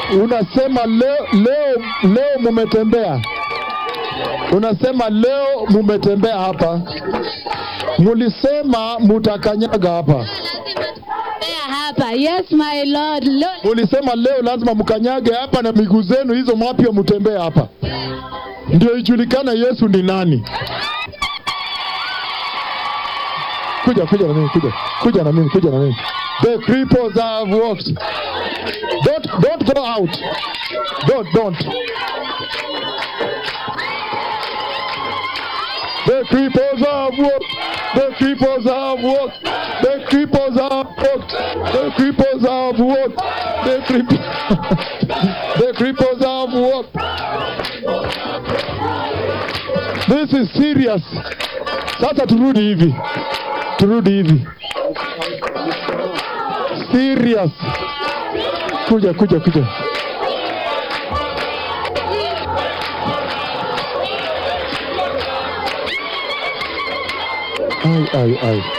unasema leo leo leo mumetembea, unasema leo mumetembea hapa, mulisema mutakanyaga hapa, There hapa. Yes, my Lord. Lord. mulisema leo lazima mkanyage hapa na miguu zenu hizo mapya mutembee hapa, ndio ijulikane Yesu ni nani. Kuja kuja na mimi, kuja kuja na mimi, kuja na mimi. The cripples have walked. Don't don't go out. Don't don't. The cripples have walked. The cripples have walked. The cripples have walked. The cripples have walked. The cripples. the cripples have walked. This is serious. Sasa turudi hivi, turudi hivi. Serious. Kuja kuja kuja. Ai ai ai.